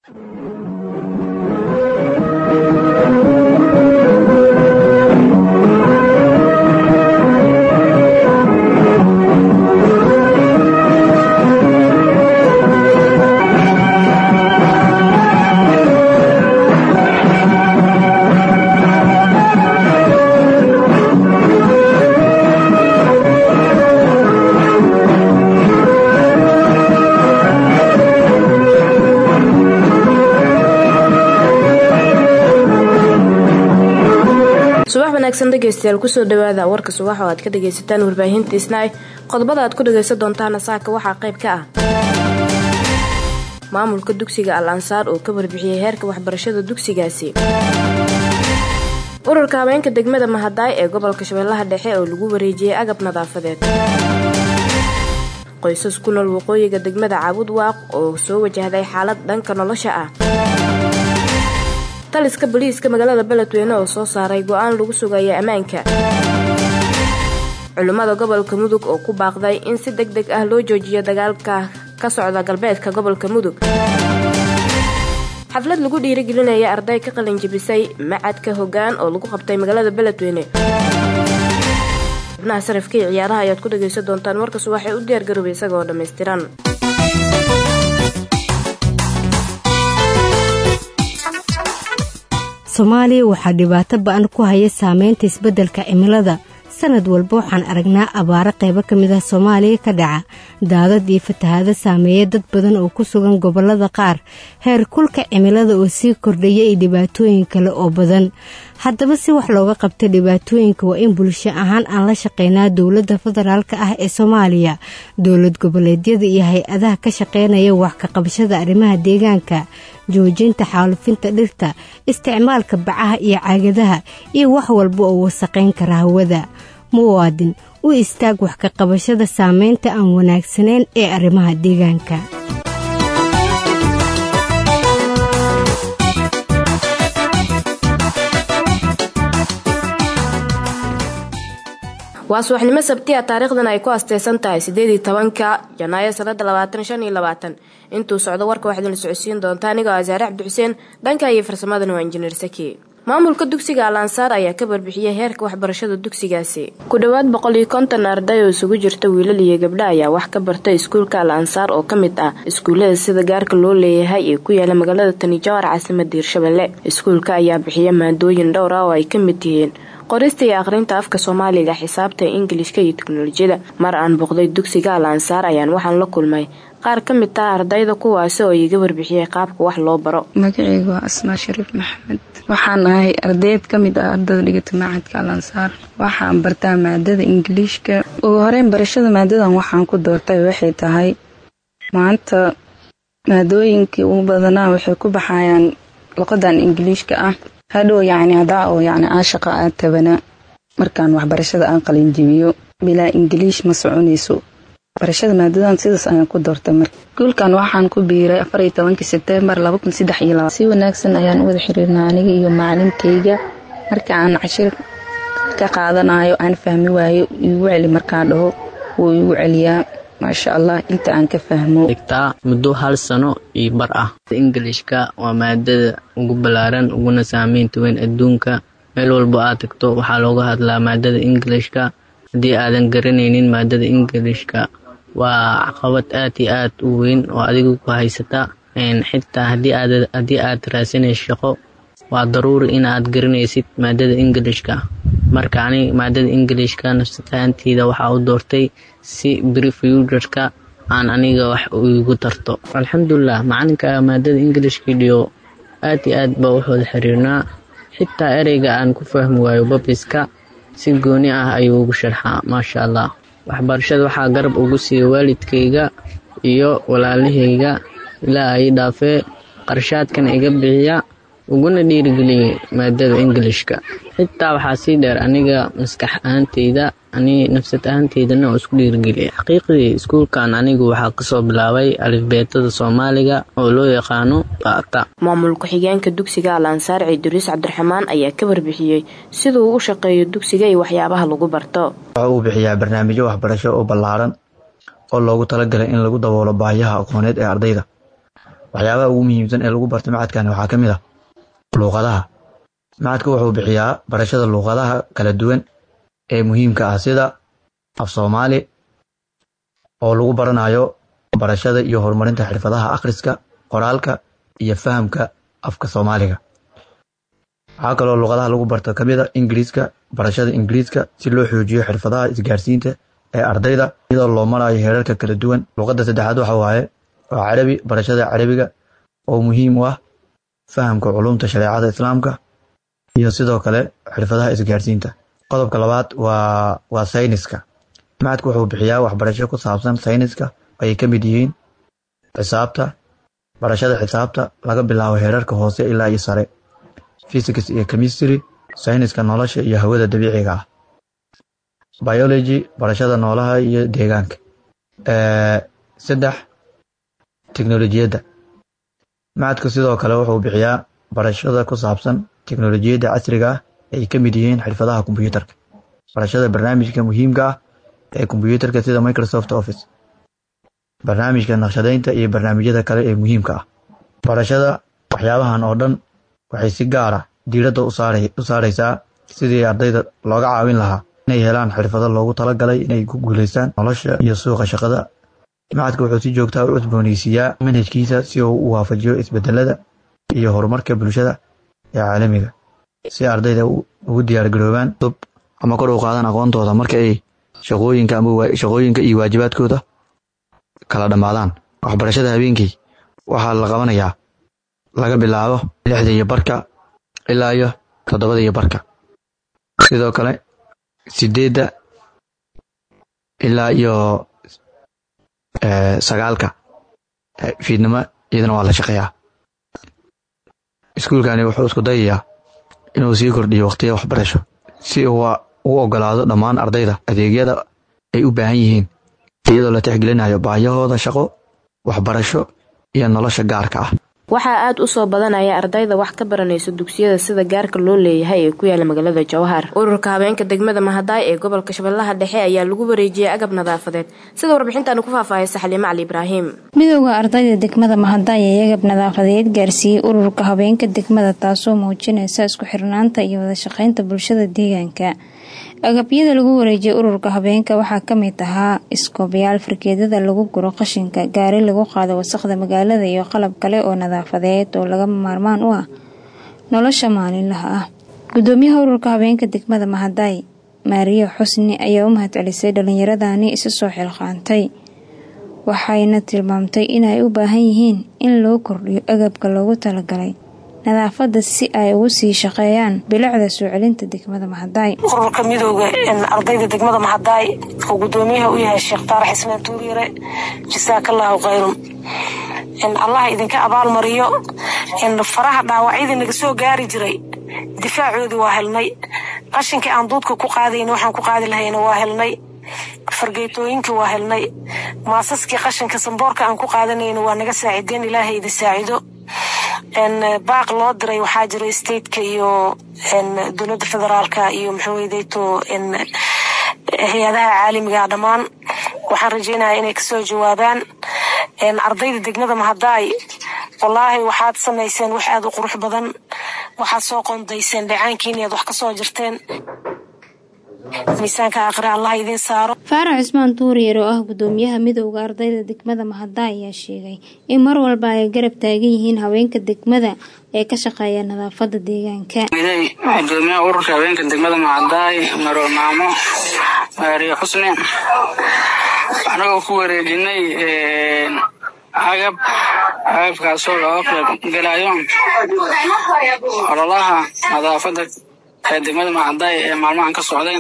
subax wanaagsan dhegeystayaal kusoo dhawaada warka subax oo aad ka dhagaysataan warbaahinta isnaay qodobada aad ku dhagaysan doontaana saaka waxaa qayb ka ah maamulka dugsiga al ansaar oo ka warbixiyey heerka waxbarashada dugsigaasi ururka habeenka degmada mahadaay ee gobolka shabeellaha dhexe oo lagu wareejiyey agab nadaafadeed qoysas ku nool waqooyiga degmada caabud waaq oo soo wajahday xaalad dhanka nolosha ah taliska boliiska magaalada beledweyne oo soo saaray go-aan lagu sugaya ammaanka culimmada gobolka mudug oo ku baaqday in si deg deg ah loo joojiyo dagaalka ka socda galbeedka gobolka mudug xaflad lagu dhiirigelinaya arday ka qalin jebisay macadka hoggaan oo lagu qabtay magaalada beledweyne xubnaha sarafka iyo ciyaaraha ayaad ku dhagaysan doontaan warkas waxay u diyaargaroobay isagoo dhammaystiran soomaaliya waxaa dhibaato ba-an ku haya saameynta isbeddelka cimilada sanad walba waxaan aragnaa abaaro qaybo ka mid ah soomaaliya ka dhaca daadad iyo fatahaado saameeya dad badan oo ku sugan gobollada qaar heer kulka cimilada oo sii kordhaya iyo dhibaatooyin kale oo badan haddaba si wax looga qabta dhibaatooyinka waa in bulsho ahaan aan la shaqeynaa dowladda federaalka ah ee soomaaliya dowlad goboleedyada iyo hay-adaha ka shaqeynaya wax ka qabashada arrimaha deegaanka joojinta xaalufinta dhirta isticmaalka bacaha iyo caagadaha iyo wax walba oo wasaqayn kara hawada muwaadin u istaag wax ka qabashada saameynta aan wanaagsanayn ee arrimaha deegaanka waa subaxnimo sabtiya taariikhdan ay ku asteysan tahay sideedii tobanka janaayo sanada labaatan shan iyo labaatan intuu socdo warka waxaad la socodsiin doontaa anigoo asaare cabdi xuseen dhanka iyo farsamadana waa injineer saki maamulka dugsiga al ansaar ayaa ka barbixiyey heerka waxbarashada dugsigaasi ku dhowaad boqol iyo konton arday oo isugu jirta wiilal iyo gabdha ayaa wax ka barta iskuulka al ansaar oo ka mid ah iskuullada sida gaarka loo leeyahay ee ku yaala magaalada tanijaar caasimada hirshabelle iskuulka ayaa bixiya maadooyin dhowr ah oo ay ka mid yihiin qorista iyo akhrinta afka soomaaliga xisaabta ingilishka iyo teknolojiyada mar aan boqday dugsiga al ansaar ayaan waxaan la kulmay qaar ka mid ah ardayda kuwaasi oo iiga warbixiyey qaabka wax loo baro magaceyga waa asmaa shariif maxamed waxaan ahay ardayd ka mid ah ardada dhigata macadka al ansaar waxaan bartaa maadada ingiliishka ugu horeyn barashada maadadan waxaan ku doortay waxay tahay maanta maadooyinkii ugu badanaa waxay ku baxayaan luqadan ingiliishka ah hadhow yacni hadaa oo yacni caashaqa aad tabana markaan waxbarashada aan qalinjibiyo bilaa ingiliish ma soconayso barashada maadadan sidaas ayaan ku doortay marka guulkan waxaan ku biiray afar iyo tobankii sebtembar laba kun saddex iyo laba si wanaagsan ayaan u wada xiriirnaa aniga iyo macalinkayga marka aan cashir ka qaadanayo aan fahmi waayo iigu celi markaan dhaho wuu iigu celiyaa maasha allah inta aan ka fahmo dhigtaa muddo hal sano iyo bar ah ingilishka waa maadada ugu ballaaran uguna saameynta weyn adduunka meel walba aad tagto waxaa looga hadlaa maadada ingilishka haddii aadan garanaynin maadada ingilishka waa caqabad aad iyo aad u weyn oo adigu ku haysata xitaa haddii aad raasanayso shaqo waa daruuri inaad garanaysid maadada ingilishka marka ani maadada ingilishka nafsataanteyda waxaa u doortay si brifuturka aan aniga wax igu tarto alxamdulilah macalinka maadada ingilishka dhiyo aad iyo aad baa waxooda xiriirnaa xitaa ereyga aan ku fahmi waayo babiska si gooni ah ayuu ugu sharxaa maasha allah waxbarashada waxaa garab ugu siiya waalidkayga iyo walaalahayga ilaa ay dhaafee qarshaadkan iga bixiya uguna dhiirigeliyey maadada ingilishka xitaa waxaa sii dheer aniga maskax ahaanteyda ani nafsad ahaanteydana oo isku dhiirigeliya xaqiiqdii iskuulkan anigu waxaa kasoo bilaabay alifbeetada soomaaliga oo loo yaqaano baata maamul ku-xigeenka dugsiga al ansaar ciiduriis cabdiraxmaan ayaa ka warbixiyey siduu u shaqeeyo dugsiga iyo waxyaabaha lagu barto waxa uu bixiyaa barnaamijyo waxbarasho oo ballaaran oo loogu talagalay in lagu daboolo baahiyaha aqooneed ee ardayda waxyaabaha ugu muhiimsan ee lagu barto macadkani waxaa ka mid ah luuqadaha macadku wuxuu bixiyaa barashada luuqadaha kala duwan ee muhiimka ah sida af soomaali oo lagu baranayo barashada iyo horumarinta xirfadaha akhriska qoraalka iyo fahamka afka soomaaliga waxaa kaloo luuqadaha lagu barto ka mid a ingiriiska barashada ingiriiska si loo xoojiyo xirfadaha isgaarsiinta ee ardayda iyadoo loo marayo heerarka kala duwan luuqadda saddexaad waxa waaye waa carabi barashada carabiga oo muhiim u ah fahamka culumta shareecada islaamka iyo sidoo kale xirfadaha isgaarsiinta qodobka labaad waa waa sayniska macadku wuxuu bixiyaa waxbarasho ku saabsan sayniska ay ka mid yihiin xisaabta barashada xisaabta laga bilaabo heerarka hoose ilaa iyo sare physics iyo chemistry sayniska nolosha iyo hawada dabiiciga ah biology barashada noolaha iyo deegaanka saddex teknolojiyadda macadku sidoo kale wuxuu bixiyaa barashada ku saabsan teknolojiyadda casriga ah ay ka mid yihiin xirfadaha kombuyuutarka barashada barnaamijka muhiimka ah ee kombuyuutarka sida microsoft office barnaamijka naqshadeynta iyo barnaamijyada kale ee muhiimka ah barashada waxyaabahan oo dhan waxay si gaara diiradda u saaraysaa sidii ardayda looga caawin lahaa inay helaan xirfado loogu talagalay inay ku guulaystaan nolosha iyo suuqa shaqada macadka wuxuu si joogtaa u cusboonaysiiyaa manhajkiisa si uu u waafajiyo isbedelada iyo horumarka bulshada ee caalamiga si ardayda ugu diyaargaroobaan dub ama kor u qaadaan aqoontooda marka ay shaqooyinka ama shaqooyinka iyo waajibaadkooda kala dhammaadaan waxbarashada habeenkii waxaa la qabanayaa laga bilaabo lixda iyo barka ilaa iyo toddobada iyo barka sidoo kale sideedda ilaa iyo sagaalka fiidnimo iyadana waa la shaqeeyaa iskuulkani wuxuu isku dayayaa inuu sii kordhiyo waqtiya waxbarasho si uu u ogolaado dhammaan ardayda adeegyada ay u baahan yihiin iyadoo la tixgelinayo baahiyahooda shaqo waxbarasho iyo nolosha gaarka ah waxaa aada u soo badanaya ardayda wax ka baranaysa dugsiyada sida gaarka loo leeyahay ee ku yaala magaalada jowhar ururka habeenka degmada mahadaay ee gobolka shabeellaha dhexe ayaa lagu wareejiyey agab nadaafadeed sida warbixintaani ku faahfaahaysa xaliime cali ibraahim midowda ardayda degmada mahadaay ee agab nadaafadeed gaarsiiyey ururka habeenka degmada taasoo muujinaysa isku xirnaanta iyo wadashaqeynta bulshada deegaanka agabyada lagu wareejiyay ururka habeenka waxaa kamid ahaa iskoobayaal fargeedada lagu guro qashinka gaari lagu qaado wasaqda magaalada iyo qalab kale oo nadaafadeed oo lagama maarmaan u ah nolosha maalinlaha ah gudoomiyaha ururka habeenka degmada mahadaay maariya xusni ayaa u mahadcelisay dhalinyaradani isa soo xilqaantay waxayna tilmaamtay inay u baahan yihiin in loo kordhiyo agabka loogu talagalay nadaafada si ay ugu sii shaqeeyaan bilicda soo celinta degmada mahadaay ururka midooda ardayda degmada mahadaay oo gudoomiyaha u yahay sheekh taarax ismaan tuuryare jasaakallaahu khayrun allah idinka abaalmariyo faraha dhaawacyadii naga soo gaari jiray difaacoodii waa helnay qashinkii aan duudka ku qaadayna waxaan ku qaadi lahayna waa helnay fargeetooyinkii waa helnay maasaskii qashinka samboorka aan ku qaadanayna waa naga saacideen ilaahay idin saacido baaq loo diray waxaa jira stateka iyo dowladda federaalka iyo maxaweydeto hay-adaha caalamiga dhammaan waxaan rajeynaya inay kasoo jawaabaan ardayda degmada mahadaay wallaahi waxaad samayseen wax aada u qurux badan waxaad soo qondayseen dhacaankiin iaad wax kasoo jirteen miisaanka aakhire allah idiin saaro faarax cismaan tuuriyer oo ah gudoomiyaha midowda ardayda degmada mahadaay ayaa sheegay in mar walba ay garab taagan yihiin haweenka degmada ee ka shaqeeya nadaafada deegaanka gudoomiyaha ururka haweenka degmada mahadaay marwe maamo maariya xusni anagoo ku wareejinay agab agabkaasoo looga qayb galayo ololaha nadaafada ee degmada mahadaay ee maalmahan ka socday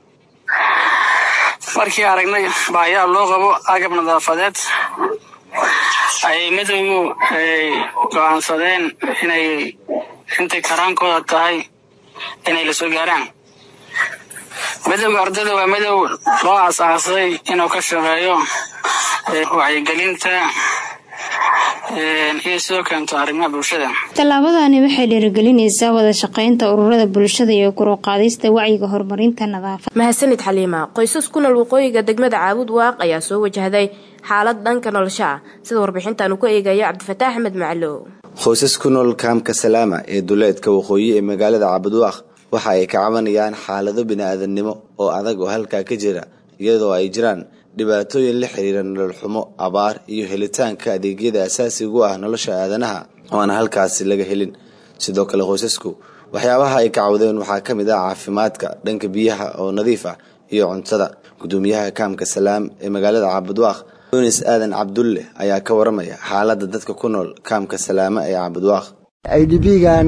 markii aragnay baahiyaha loo qabo agab nadaafadeed ayay midowgu ay go-aansadeen inay intay karaankooda tahay inay la soo gaaraan midowga ardayda waa midow loo aas-aasay inuu ka shaqeeyo wacyigelinta iyo sidoo keento arrimaha bulshada tallaabadani waxay dhiirigelinaysaa wada shaqeynta ururada bulshada iyo kuruqaadista wacyiga horumarinta nadaafad mahadsanid xaliima qoysas ku nool waqooyiga degmada caabud waaq ayaa soo wajahday xaalad dhanka nolosha ah sida warbixintan uu ku eegayo cabdifataax axmed macalow qoysas ku nool kaamka salaama ee duleedka waqooyi ee magaalada cabudwaaq waxa ay ka cabanayaan xaalado bini-aadamnimo oo adag oo halkaa ka jira iyadoo ay jiraan dhibaatooyin la xiriira nolol xumo abaar iyo helitaanka adeegyada asaasiga u ah nolosha aadanaha oo aan halkaasi laga helin sidoo kale qoysasku waxyaabaha ay ka cawdeen waxaa ka mid ah caafimaadka dhanka biyaha oo nadiif ah iyo cuntada gudoomiyaha kaamka salaam ee magaalada cabudwaaq yunis aadan cabdulle ayaa ka waramaya xaalada dadka ku nool kaamka salaama ee cabudwaaq i d b-gan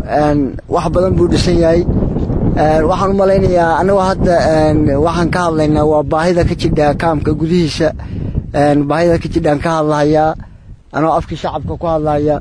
wax badan buu dhisan yahay waxaan u malaynayaa anagoo hadda waxaan ka hadlaynaa waa baahida ka jidha kaamka gudihiisa baahida ka jidhaan ka hadlahayaa anoo afkii shacabka ku hadlaya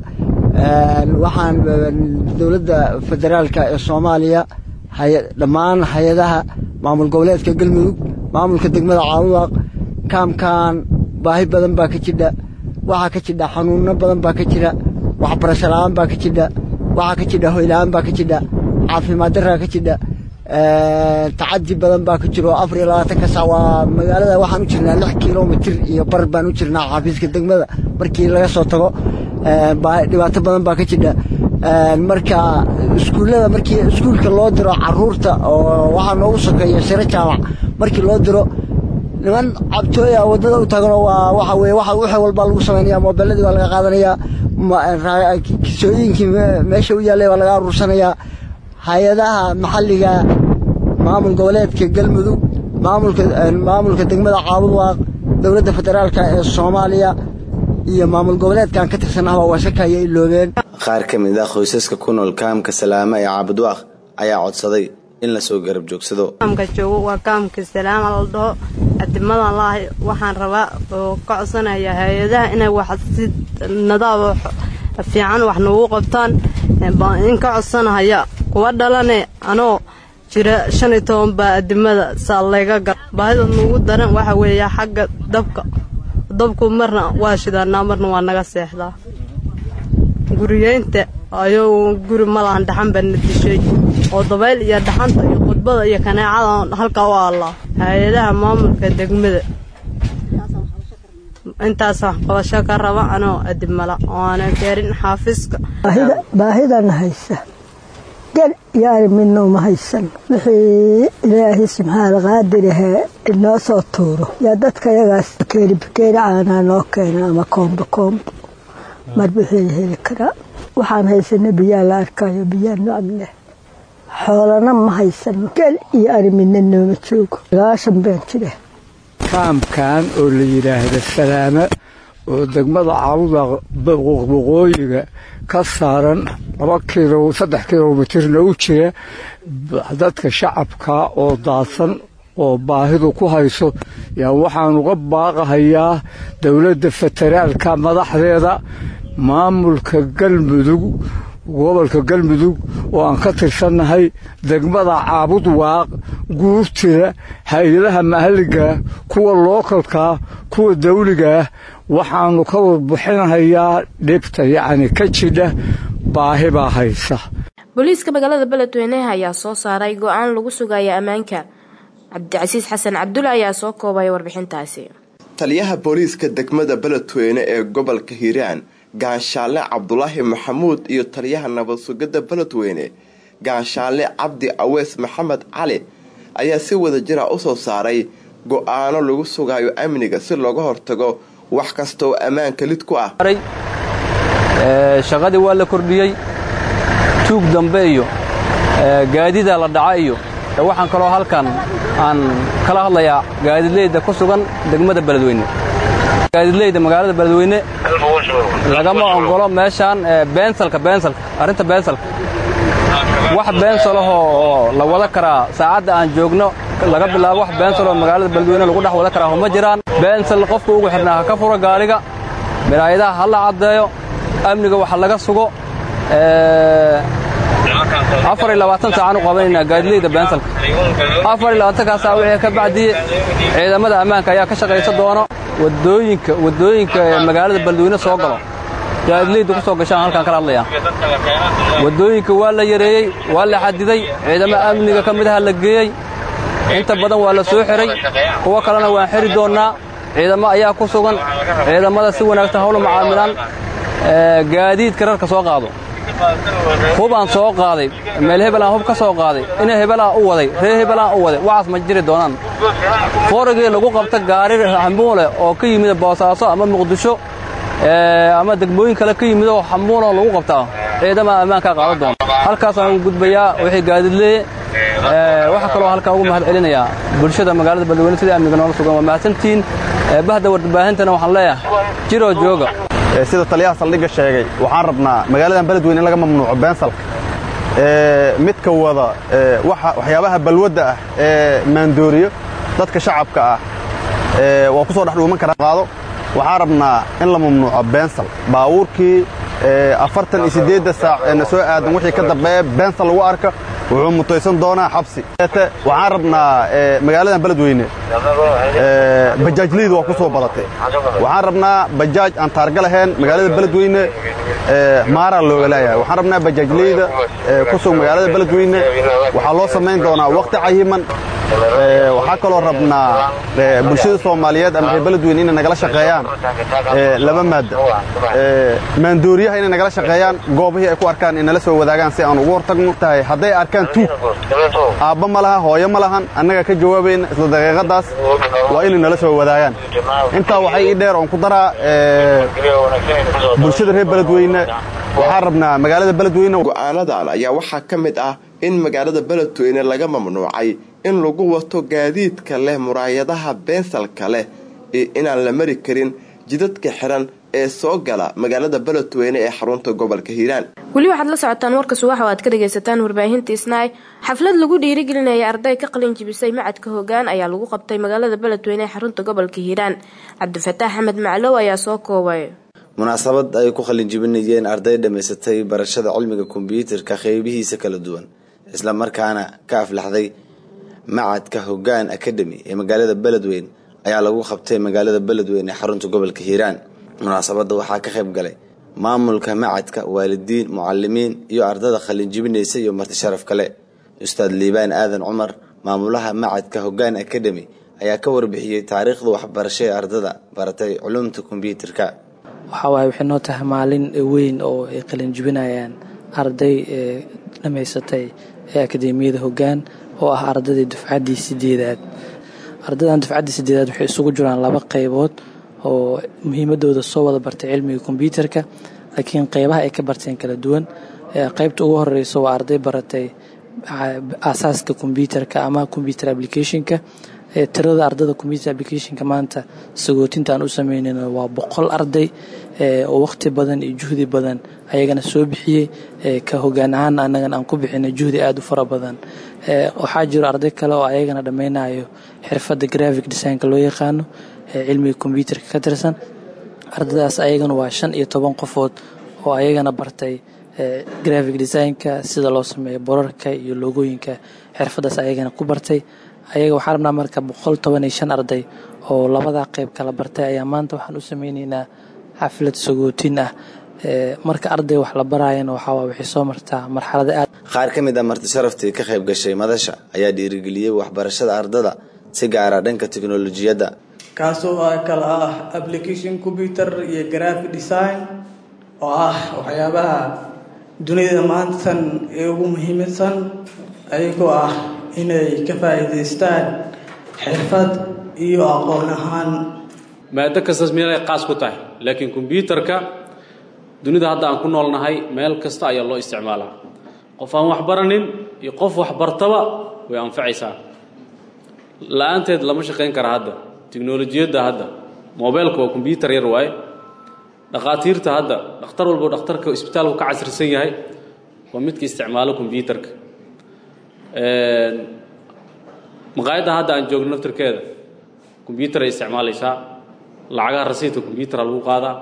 waxaan dowladda federaalka ee soomaaliya dhammaan hay-adaha maamul goboleedka galmudug maamulka degmada caabudaaq kaamkan baahi badan baa ka jidha waxaa ka jidha xanuuno badan baa ka jira waxbarasho la-aan baa ka jidha waxaa ka jidha hoyla-aan baa ka jidha caafimaad daraa ka jidha tacadi badan baa ka jiro afar iyo labaatanka sac waa magaalada waxaan u jirnaa lix kilomitir iyo bar baan u jirnaa xaafiiska degmada markii laga soo tago dhibaato badan baa ka jidha marka iskuullada markii iskuulka loo diro caruurta oo waxaa noogu sokeeya shiro jaamac markii loo diro niman cabtooya waddada u taagano waa waxa weye waxa wixii walbaa lagu samaynaya moobeelladii baa laga qaadanayaa kisooyinkii meesha u yaallay baa laga aruursanayaa hay-adaha maxalliga maamul goboleedka galmudug maamulka degmada caabudwaaq dowladda federaalka ee soomaaliya iyo maamul goboleedkan ka tirsanahba waashakaya iloobeen qaar ka mid ah qoysaska ku nool kaamka salaama ee caabudwaaq ayaa codsaday in lasoo garab joogsado kaamka joogo waa kaamka salaama la dhaho adimadan laahay waxaan rabaa oo ka codsanaya hay-adaha inay wax si nadaab fiican wax noogu qabtaan in ka codsanahaya kuwa dhalane anoo jira shan iyo toban baa adimada saa layga gar baahida nuugu daran waxa weeya xagga dabka dabku marna waa shidaanaa marna waa naga seexdaa guriyeynta ayou guri malahan dhaxan baa na dishay oo dabayl iyo dhaxanta iyo khudbada iyo kaneecada halkaa u aallaa hay-adaha maamulka degmada intaas wax qabasho ka raba anoo adimala oo aanan gaarin xaafiska baahidan haysa gel yaari midna uma haysan wixii ilaahay subxaana qaadirahee inoo soo tuuro yaa dadka yagaas bakeeri bakeeri caanaa noo keena ama koombo koombo mar wixii heli karaa waxaan haysana biyaa la arkayo biyaa nocab leh xoolana ma haysano gel iyo ari midna nooma joogo sagaashan baan jira kaamkan oo la yidhaahda salaame oo degmada caabuda waqooyiga ka saaran laba kilo saddex kilomitirna u jira dadka shacabka oo daadsan oo baahidu ku hayso yaa waxaan uga baaqahayaa dowladda federaalka madaxdeeda maamulka galmudug gobolka galmudug oo aan ka tirsannahay degmada caabud waaq guurtida hay-adaha mahaligaah kuwa lookalkaa kuwa dawligaah waxaannu ka warbixinahayaa dhibta yacni ka jidha baahi baa haysa booliiska magaalada beledweyne ayaa soo saaray go-aan lagu sugaya ammaanka cabdicasiis xasan cabdulle ayaa soo koobaya warbixintaasi taliyaha booliiska degmada beledweyne ee gobolka hiiraan gaanshaale cabdulaahi maxamuud iyo taliyaha nabad sugidda beledweyne gaanshaale cabdi aweys maxamed cali ayaa si wada jira u soo saaray go-aano lagu sugayo amniga si looga hortago wax kasta oo ammaanka lid ku ah shaqadii waa la kordhiyey tuug dambe iyo gaadida la dhaca iyo waxaan kaloo halkan aan kala hadlayaa gaadidleyda ku sugan degmada beledweyne gaadidleyda magaalada beledweyne lagama ogolo meeshaan beensalka beensalka arrinta beensalka wax beensalahoo oo la wada karaa saacadda aan joogno laga bilaabo wax beensaloo magaalada beledweyne lagu dhex wada karaa ma jiraan beensal qofka ugu xidhnaa ha ka furo gaariga miraayadaha ha la caddeeyo amniga waxa laga sugo afar iyo labaatan saacaan u qabanaynaa gaadileyda beensalka afar iyo labaatankaa saac wixii ka bacdiye ciidamada ammaanka ayaa ka shaqaysa doono wadooyinka wadooyinka ee magaalada beledweyne soo galo gaadileyda ku soo gashaan halkaan kala hadlayaa wadooyinka waa la yareeyey waa la xadiday ciidamo amniga ka midaha la geeyey inta badan waa la soo xiray kuwo kalena waan xiri doonnaa ciidamo ayaa ku sugan ciidamada si wanaagsan hawla macaamilaan gaadiidka rarka soo qaado hubaan soo qaaday meel hebelaan hub ka soo qaaday ina hebelaan u waday reer hebelaan u waday waxaas ma jiri doonaan foorigii lagu qabta gaari xambuule oo ka yimid boosaaso ama muqdisho ama degmooyin kale ka yimid oo xambuuloo lagu qabtaa ciidama ammaankaa qaadan doona halkaasaan ugu gudbayaa wixii gaadiidleeye waxaa kaloo halkaa ugu mahad celinayaa bulshada magaalada beledweyne sidai amniga noola sugan waa mahadsantiin bahda warbaahintana waxaan leeyahay jiroo jooga sida taliyaha saldhigga sheegay waxaan rabnaa magaaladan beledweyne in laga mamnuuco beensalka midka wada waxyaabaha balwadda ah ee maandooriyo dadka shacabka ah waa ku soo dhex dhuuman karaa qaado waxaan rabnaa in la mamnuuco beensal baabuurkii afartan iyo siddeedda saac ee na soo aadan wixii ka dambeeya beensal lagu arka wuxuu mutaysan doonaa xabsi waxaan rabnaa magaaladan beledweyne bajaajleydu waa ku soo badatay waxaan rabnaa bajaaj aan taarga lahayn magaalada beledweyne maaraa looga leeyahay waxaan rabnaa bajaajleyda ku sug magaalada beledweyne waxaa loo samayn doonaa wakhti cayiman waxaa kaloo rabnaa bulshada soomaaliyeed ama reer beledweyne inay nagala shaqeeyaan laba maadda maandooriyaha inay nagala shaqeeyaan goobihii ay ku arkaan inala soo wadaagaan si aan ugu hortagno tahay hadday arkaan tuug aabba ma laha hooyo ma lahan annaga ka jawaabayna isla daqiiqadaas waa inay nala soo wadaagaan intaa waxay ii dheer oon ku daraa bulshada reer beledweyne waxaan rabnaa magaalada beledweyne go'aanadan ayaa waxaa ka mid ah in magaalada beledweyne laga mamnuucay in lagu wato gaadiidka leh muraayadaha beensalka leh iyo inaan la mari karin jidadka xiran ee soo gala magaalada beledweyne ee xarunta gobolka hiiraan weli waxaad la socotaan warka subax oo aad ka dhagaysataan warbaahinta isnaay xaflad lagu dhiirigelinaya arday ka qalin jibisay macadka hoggaan ayaa lagu qabtay magaalada beledweyne ee xarunta gobolka hiiraan cabdifataax axmed maclow ayaa soo koobay munaasabad ay ku qalin jibinayeen arday dhammaysatay barashada cilmiga kombyuutarka qeybihiisa kala duwan isla markaana ka aflaxday macadka hoggaan academy ee magaalada beledweyne ayaa lagu qabtay magaalada beledweyne ee xarunta gobolka hiiraan munaasabadda waxaa ka qayb galay maamulka macadka waalidiin mucalimiin iyo ardada qalin jibinaysa iyo marti sharaf kale ustaad liibaan aadan cumar maamulaha macadka hoggaan academy ayaa ka warbixiyey taariikhda waxbarasho ee ardada baratay culumta kombyuutarka waxaa waaye waxay noo tahay maalin weyn oo ay qalin jibinayaan arday ee dhammaysatay ee akadeemiyada hoggaan oo ah ardaydii dufcaddii sideedaad ardaydan dufcaddii sideedaad waxay isugu jiraan laba qaybood oo muhiimadooda soo wada bartay cilmiga kombyuutarka laakiin qeybaha ay ka barteen kala duwan qaybta ugu horeysa waa arday baratay aasaaska kombyuutarka ama combyuter applicationka tirada ardada combyuter applicationka maanta sagootinta aan u sameynayno waa boqol arday oo waqti badan iyo juhdi badan ayagana soo bixiyey ka hogaan ahaan anagana aan ku bixinay juhdi aada u fara badan waxaa jiro arday kale oo ayagana dhammaynayo xirfadda graphic designka loo yaqaano cilmiga kombyuutarka ka tirsan ardadaas ayagana waa shan iyo toban qofood oo ayagana bartay graphic designka sida loo sameeyo borarka iyo loogooyinka xirfadaas ayagana ku bartay ayaga waxaa rabnaa marka boqol toban iyo shan arday oo labadaa qeyb kala bartay ayaa maanta waxaan u sameyneynaa xaflad sagootin ah marka arday wax la baraayana waxaa waxay soo martaa marxalada aad qaar ka mid ah marti sharaftii ka qayb gashay madasha ayaa dhiirigeliyey waxbarashada ardada si gaara dhanka tiknolojiyadda kaasoo kala ah application computer iyo graphic design oo ah waxyaabaha dunida maantan ee ugu muhiimsan ayagoo ah inay ka faa'iidaystaan xirfad iyo aqoon ahaan maado kastas meelay qaas ku tahay laakiin kombyuutarka dunida hadda aan ku noolnahay meel kasta ayaa loo isticmaalaa qof aan wax baranin iyo qof wax bartaba way anfacaysaa la-aanteed lama shaqayn kara hadda tiknolojiyadda hadda mobeylka waa kombyuutar yar waaye dhakhaatiirta hadda dhakhtar walbo dhakhtarka isbitaalku ka casrisan yahay waa midka isticmaalo kombyuutarka maqaayadda hadda aan joogno naftarkeeda kombyuutar ay isticmaalaysaa lacagaha rasiidka kombyutara lagu qaadaa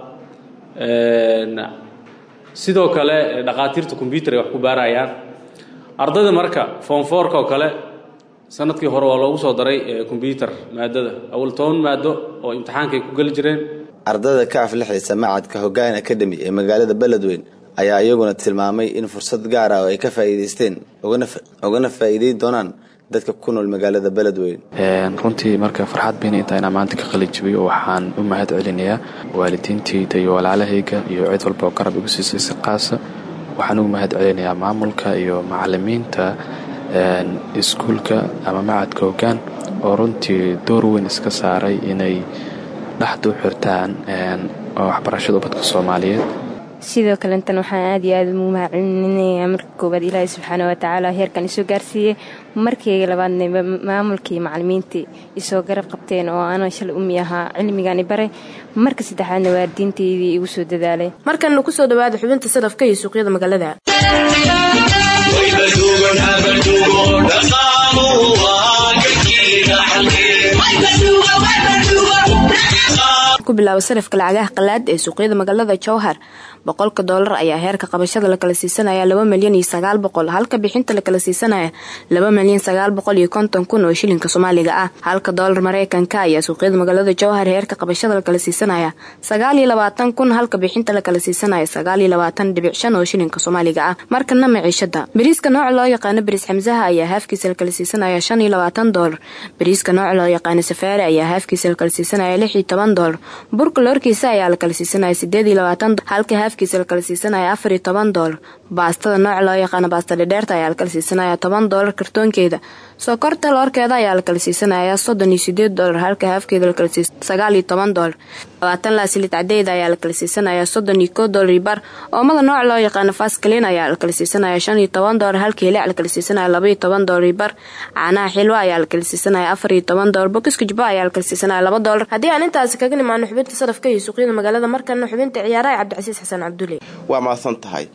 sidoo kale dhakhaatiirta kombyutar ay wax ku baarayaan ardayda marka foomfoorka oo kale sanadkii hore waa loogu soo daray kombyutar maadada awal toban maado oo imtixaanka ay ku geli jireen ardada ka aflixaysa macadka hoggaan academy ee magaalada beledweyne ayaa iyaguna tilmaamay in fursad gaar ah oo ay ka faa'iidaysteen ugana faa'iideyn doonaan dadka ku nool magaalada beledweyn runtii marka farxad bayna intaa inaan maanta ka qalijibiyo waxaan u mahad celinayaa waalidiintayda iyo walaalahayga iyo cid walba oo garab igu siisay si qaasa waxaan ugu mahad celinayaa maamulka iyo macalimiinta iskuulka ama macadka hoggaan oo runtii door weyn iska saaray inay dhexda u xirtaan waxbarashada ubadka soomaaliyeed sidoo kalentan waxaan aad iyo aad ugu mahadcelinayaa marka koowaad ilaahay subxaana watacaala heerkan isoo gaarsiiyey markayga labaadna maamulkii macalimiintii isoo garab qabteen oo ana shalay umi ahaa cilmigani baray marka saddexaadna waalidiintaydii igu soo dadaalay markanna kusoo dhawaada xubinta sadafka iyo suuqyada magaalada ku bilaaba sarafka lacagaha qalaad ee suuqyada magaalada jowhar boqolka doolar ayaa heerka qabashada lakala siisanaya laba milyan iyo sagaal boqol halka bixinta lakala siisanaya laba milyan sagaal boqol iyo konton kun oo shilinka soomaaliga ah halka doolar mareykanka ayaa suuqyada magaalada jowhar heerka qabashada lakala siisanaya sagaal iyo labaatan kun halka bixinta lakala siisanaya sagaal iyo labaatan dhibic shan oo shilinka soomaaliga ah markana maciishada bariiska nooca loo yaqaano bariis xamsaha ayaa haafkiisa lakala siisanaya shan iyo labaatan doolar bariiska nooca loo yaqaano safaari ayaa haafkiisa lakala siisanaya lix iyo toban doolar burka loorkiisa ayaa lakala siisanaya sideed iyo labaatan halka haafkiisa lakala siisanaya afar iyo toban doolar baastada nooca loo yaqaano baasta dhedheerta ayaa lakala siisanaya toban doolar kartoonkeeda sokorta loorkeeda ayaa lakala siisanaya soddon iyo sideed doolar halka haafkeeda lakala siisa sagaal iyo toban doolar labaatan laasilid cadeyda ayaa lakala siisanaya soddon iyo koo doolar iyo bar oomada nooca loo yaqaano faskalin ayaa lakala siisanaya shan iyo toban doolar halka hilic lakala siisanaya laba iyo toban doolar iyo bar caanaha xilwa ayaa lakala siisanaya afar iyo toban doolar bokiska jubba ayaa lakala siisanaya laba doolar haddii aan intaasi kaga nimaano xubinta sadafka iyo suuqyada magaalada markana xubinta ciyaaraha cabdicasiis xasan cabdulle waa mahadsan tahay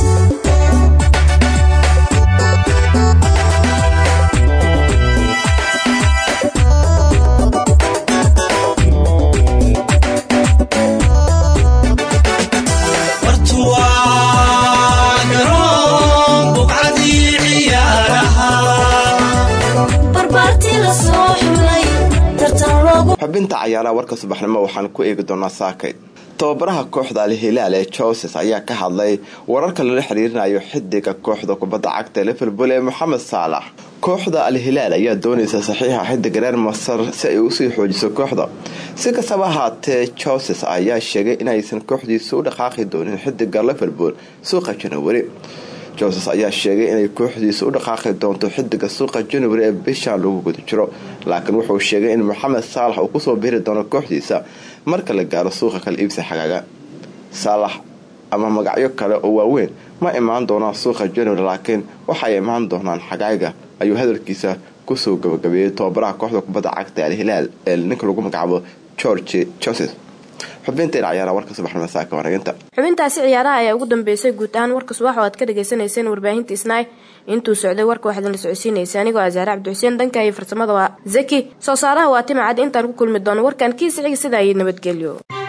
xubinta cayaaraha warka subaxnimo waxaan ku eegi doonaa saakay tababaraha kooxda al-hilaal ee joses ayaa ka hadlay wararka lala xiriirinayo xidiga kooxda kubadda cagta ee liverpool ee moxamed saalax kooxda al-hilaal ayaa doonaysa saxiixa xidiga reer masar si ay usii xoojiso kooxda si kastaba ahaatee joses ayaa sheegay inaysan kooxdiisa u dhaqaaqi doonin xidiga liverpool suuqa janawari joses ayaa sheegay inay kooxdiisa u dhaqaaqi doonto xidiga suuqa january ee bishan lagu guda jiro laakiin wuxuu sheegay in moxamed saalax uu kusoo biri doono kooxdiisa marka la gaaro suuqa kala iibsa xagaaga saalax ama magacyo kale oo waaweyn ma imaan doonaan suuqa january laakiin waxay imaan doonaan xagaaga ayuu hadalkiisa kusoo gabagabeeyey tababaraha kooxda kubadda cagta al-hilaal ee ninka lagu magacaabo george joses xubinteena cayaaraha warka subaxnimo saaka wanaginta xubintaasi ciyaaraha ayaa ugu dambeysay guud ahaan warka subax oo aad ka dhagaysanayseen warbaahinta isnaay intuu socday warka waxaad la socodsiinaysa anigoo asaare cabdixuseen dhanka iyo farsamada waa zaki soo saaraha waa timacad intaan ku kulmi doono warkan kiisixiga sidaa iyo nabadgelyo